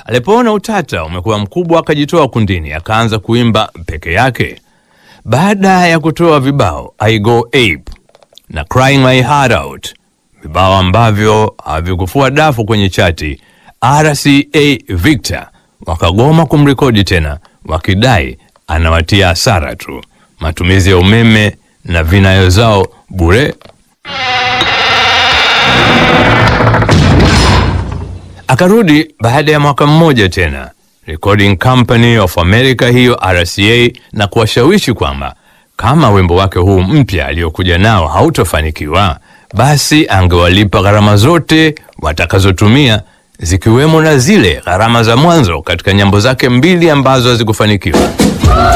Alipoona utata umekuwa mkubwa, akajitoa kundini, akaanza kuimba peke yake. Baada ya kutoa vibao I Go Ape na Crying My Heart Out, vibao ambavyo havikufua dafu kwenye chati, RCA Victor wakagoma kumrekodi tena, wakidai anawatia hasara tu, matumizi ya umeme na vinayo zao bure. Akarudi baada ya mwaka mmoja tena Recording Company of America hiyo RCA, na kuwashawishi kwamba kama wimbo wake huu mpya aliyokuja nao hautofanikiwa, basi angewalipa gharama zote watakazotumia zikiwemo na zile gharama za mwanzo katika nyimbo zake mbili ambazo hazikufanikiwa.